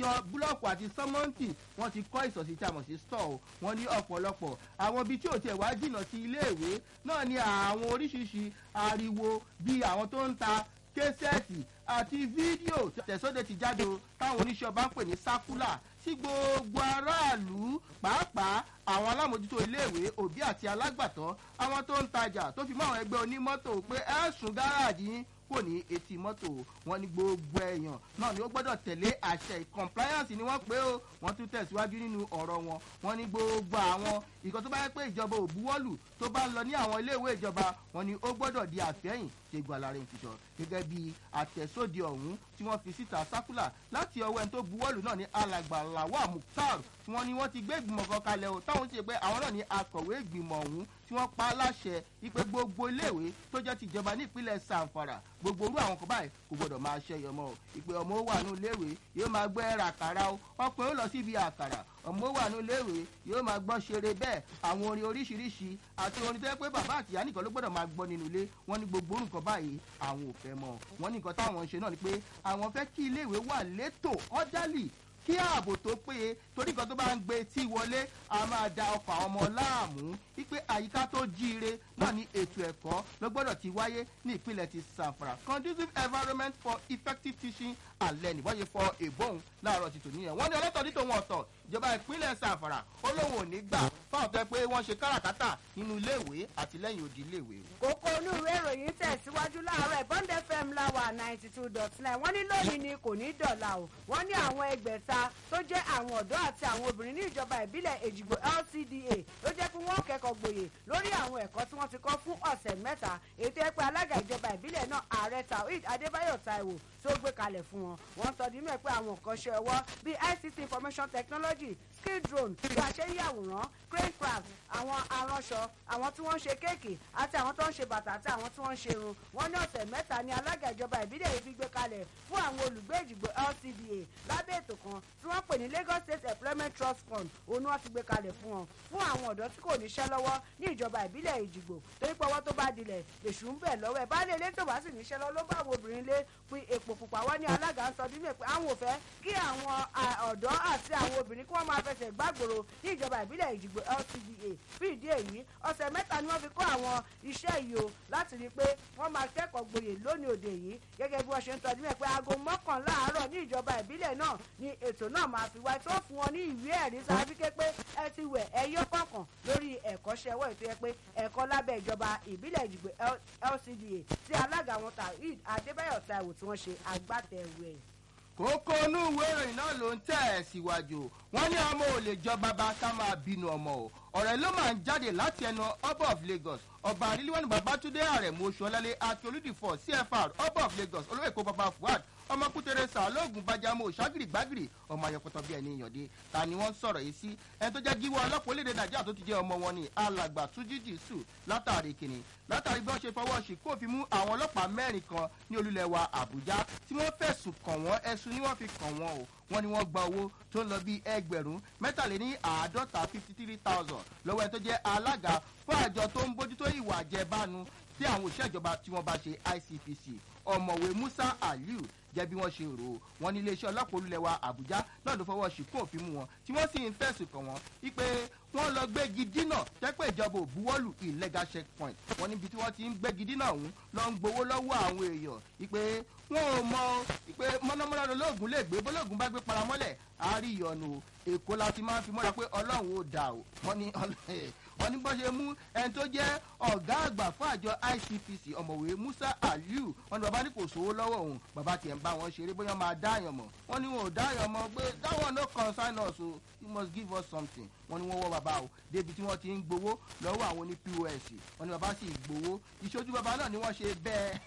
iná búlọ́ọ̀kù àti sọ́mọ́ǹtì wọ́n ti kọ́ ìsọ̀sí tí a mọ̀ sí stọ̀ wọ́n ní ọ̀pọ̀lọpọ̀ àwọn ibi tí ò tiẹ̀ wá jìnnà sí iléèwé náà ni àwọn oríṣiríṣi ariwo bíi àwọn tó ń ta késẹ́ẹ̀tì àti fídíò tẹ̀sọ́dẹ̀ ti jáde o táwọn oníṣẹ́ ọba ń pè ní sákúlà sí gbogbo aráàlú pàápàá àwọn alámòjútó iléèwé òbí àti alágbàtọ́ àwọn tó ń tajà tó fi mọ́ àwọn ẹgbẹ́ onímọ́tò pé ẹ̀sùn gáràjì yín kò ní etí mọ́tò wọn ní gbogbo èèyàn náà ni ó gbọ́dọ̀ tẹ̀lé àṣẹ compliance ni wọ́n pé ó wọ́n tún tẹ̀síwájú nínú ọ̀rọ̀ wọn wọ́n ní gbogbo àwọn ìkan tó bá yẹ pé ìjọba ò buwọ́lù tó bá ń lọ ní àwọn iléèwé ìjọba wọn ni ó gbọ́dọ̀ di àfẹ́yìn ṣe gbọ́ alára ìfìṣọ́ gẹ́gẹ́ bí àtẹ̀sóde ọ̀hún tí wọ́n fi síta sákúlà láti ọwọ́ ẹni tó buwọ́lù náà ní alàgbà làwà mukhtar tí wọ́n ní wọ́n ti gbé ìgbìmọ̀ kan kalẹ̀ o táwọn ṣe pé àwọn náà ní akọ̀wé ìgbìmọ̀ ọ̀hún tí wọ́n pa láṣẹ ipe gbogbo iléèwé tó jẹ́ tìjọba ní ìpínlẹ̀ sanfara gbogbo orú àwọn kan báyìí kò gbọdọ̀ máa ṣe yọmọ o ìpè ọmọ ó wà ní iléèwé yóò máa gbọ́ ẹ̀rà àkàrà o ọkùnrin ó lọ síbi àkàrà ọmọ ó wà ní iléèwé yóò máa gbọ́ ṣeré bẹ́ẹ̀ àwọn orin oríṣiríṣi àti orin tó yẹ pé bàbá àtìyá nìkan ló gbọ́dọ̀ máa gbọ́ nínú ilé wọ́n ní gbogbo nǹkan báyìí àwọn ò fẹ́ mọ́ wọ́n ní nǹkan táwọn ń ṣe náà ni pé àwọn fẹ́ kí iléèwé wà létò ọ́dálì kí ààbò tó péye torí nǹkan tó bá ń gbé tí wọlé a máa da ọkọ̀ àwọn ọmọ láàmú wípé àyíká tó jíire náà ní ètò ẹ̀kọ́ ló gbọ́dọ̀ ti wáyé ní ìpínlẹ̀ ti sanfara conducive environment for effective teaching and learning wọ́n yẹ fọ èbóhùn láàárọ̀ ti tòní yẹn wọ́n ní ọlọ́tọ̀ ní tòun ọ̀tọ̀ ìjọba ìpínlẹ̀ sanfara olóhùn ò ní gbà fáwọn tó yẹ pé wọ́n ṣe káràkátà nínú iléèwé àti lẹ́yìn odi iléèwé. kókó inú ìwé ìròyìn tẹ̀síwájú láàárọ̀ bond fm láwà ninety two dot nine wọ́n ní lónìí ni kò ní dọ̀là o wọ́n ní àwọn ẹgbẹ̀ta tó jẹ́ àwọn ọ̀dọ́ àti àwọn obìnrin ní ìjọba ìbílẹ̀ èjìgbò lcda ló jẹ́ pé wọ́n kẹ́kọ̀ọ́ gboyè lórí àwọn ẹ̀kọ́ tí wọ́n ti kọ́ fún ọ̀sẹ̀ mẹ́ta èyí tó yẹ pé alága ìjọba ìbílẹ̀ náà ààrẹ taoid adébáyọ̀ taiwo tó gbé kalẹ̀ fún wọn wọ́n sọ di mẹ́ pé àwọn nǹkan ṣe ọwọ́ bíi ict information technology skill drone bí a ṣe ń yàwòrán crane craft àwọn aránṣọ àwọn tí wọ́n ń ṣe kéèkì àti àwọn tó ń ṣe bàtà àti àwọn tí wọ́n ń ṣe irun wọ́n ní ọ̀sẹ̀ mẹ́ta ni alága ìjọba ìbílẹ̀ yìí fi gbé kalẹ̀ fún àwọn olùgbé ìjìgbò lcda lábẹ́ ètò kan tí wọ́n pè ní lagos state employment trust fund òun ni wọ́n ti gbé kalẹ̀ fún wọn fún àwọn ọ̀dọ́ tí kò níṣẹ́ lọ́wọ́ ní ìjọba ìbílẹ̀ ìjìgbò torí pé ọwọ́ tó bá dilẹ̀ lèṣù ń bẹ̀ lọ́wọ́ ẹ̀ bá lè lé tó bá sì níṣẹ́ lọ ló bá àwọn obìnrin lé pin èpò pupa wọ́n ní alága ń sọ nínú ẹ̀ pé àwọn ò fẹ́ kí àwọn ọ̀dọ́ àti àwọn obìnrin kí wọ́n máa fẹsẹ̀ gbàgbòrò ní ìjọba ìbílẹ̀ ìjìgbò lcda fún ìdí èyí ọ̀sẹ̀ mẹ́ta ni wọ́n fi kọ́ àwọn iṣẹ́ yìí o láti rí i pé wọ́n máa kẹ́kọ̀ọ́ gboyè lónìí òde yìí gẹ́gẹ́ bí wọ́n ṣe ń tọ́jú mẹ́ pé aago mọ́kànlá àárọ̀ ní ìjọba ìbílẹ̀ náà ni ètò náà máa fi wáyé tó fún wọn ní ìwé ẹ̀rí sáfíkẹ́ pé ẹ ti wẹ̀ ẹ yọ kọ̀ọ̀kan lórí ẹ̀kọ́ṣẹ́ ẹwọ́ ètò yẹ pé ẹ̀kọ́ lábẹ́ ìjọba ìbílẹ̀ ìjìgbò lcda tí alága wọn taoid adébáyọ̀ taiwo tí wọ́n ṣe agbátẹrù ẹ̀ kókó inú ìwé ìròyìn náà ló ń tẹ̀ ẹ́ síwájú wọ́n ní ọmọ ò lè jọ bàbá ká máa bínú ọmọ o ọ̀rẹ́ ló máa ń jáde láti ẹnu ọba of lagos ọba àríléwọ́nì babatunde àrẹ̀mú oṣù ọlálẹ́ akíolúdìfọ̀ cfr ọba of lagos olóyè kó baba fuad ọmọ kútere sàlóògùn bájámọ òṣàgìrì gbàgìrì ọmọ ayọpọtọ bíi ẹni ìyànde ta ni wọn sọrọ yìí sí ẹni tó jẹ gíwọ ọlọpàá orílẹ̀-èdè nàìjíríà tó ti jẹ́ ọmọ wọn ni alàgbà túnjí jésù látàrí kìnnì látàrí bí wọ́n ṣe fọwọ́ sí kó fi mú àwọn ọlọ́pàá mẹ́rin kan ní olúlẹ̀ wa àbújá tí wọ́n fẹ̀sùn kàn wọ́n ẹ̀sùn ni wọ́n fi kàn wọ́n o wọ́n ní wọ́n gba owó tó ń lọ bíi ẹgbẹ̀rún mẹ́tàléní àádọ́ta fifty three thousand lọ́wọ́ ẹni tó jẹ́ alága fún àjọ tó ń bójútó ìwà àjẹbánu tí àwọn òṣìṣẹ́ ìjọba tí wọ́n bá ṣe icpc ọ̀mọ̀wé musa aliu jẹ́ bí wọ́n ṣe rò ó wọn ní iléeṣẹ́ ọlọ́pàá olúlẹ̀ wa àbújá náà ló fọwọ́ ṣìkún òfin mú wọn tí wọ́n sì ń fẹ̀sùn kàn wọ́n wípé wọ́n lọ gbégi dínà jẹ́pẹ́ ìjọba òbúwọ́lù illegal checkpoint wọn níbi tí wọ́n ti ń gbégi dínà ọ̀hún lọ ń gbowó lọ́wọ́ àwọn èèyàn wípé wọn ò mọ wípé mọ́nàmọ́ná lolóògùn lè gbé bólóògùn bá gbé paramọ́lẹ̀ àárí ìyọnu èkó la ti máa ń fi mọ́ra pé ọlọ́run ò dà o wọ́n ní wọ́n ní bọ́ ṣe mú ẹni tó jẹ́ ọ̀gá àgbà fún àjọ icpc ọ̀mọ̀wé musa aliu wọ́n ní bàbá ní kò sówó lọ́wọ́ òun bàbá tiẹ̀ ń bá wọn ṣeré bóyá máa dáyàn mọ̀ wọ́n ní wọn ò dáyàn mọ̀ pé dáwọn no concern us o you must give us something wọ́n ní wọ́n wọ́ bàbá o débi tí wọ́n ti ń gbowó lọ́wọ́ àwọn oní pos wọ́n ní bàbá sì gbowó ìṣojú bàbá náà ni wọ́n ṣe bẹ́ẹ̀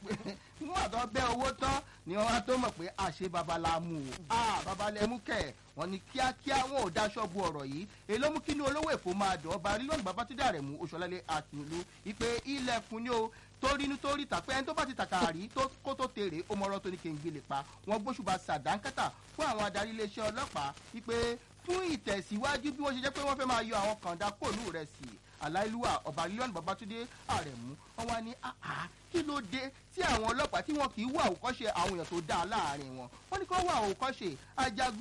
nígbà tó bẹ́ owó tán ni wọ́n wá tó mọ̀ pé àṣẹ babalá mú o ah babalẹ̀ mú kẹ̀ wọ́n ní kíákíá wọn ò daṣọ bu ọ̀rọ̀ yìí èló mú kí ní olówó èkó máa dùn ọba rí lónìí babatunde àrẹ̀mú oṣùọ̀lẹ́lẹ̀ àtìlú ìpè ilẹ̀kùn ni o torínú torí tàpẹ́ ẹni tó bá ti tàkà rí kó tó tèrè ó mọ̀rọ̀ tó ní kí n gbélé pa wọn gbóṣùbà sàdánkátà fún àwọn adarí iléeṣẹ́ ọlọ́pàá ìpè fún ìtẹ̀síwájú bí wọ́n ṣe jẹ́ pé wọ́n fẹ́ máa yọ àwọn kàńdá kòlù rẹ̀ sí aláìlúwà ọba lílọ́nù babatunde àrẹ̀mú wọn wá ní àhà kí ló dé tí àwọn ọlọ́pàá tí wọn kì í wà òkọ́ṣe àwọn èèyàn tó dáa láàrin wọn wọn ní kí wọ́n wà òkọ́ṣe ajagun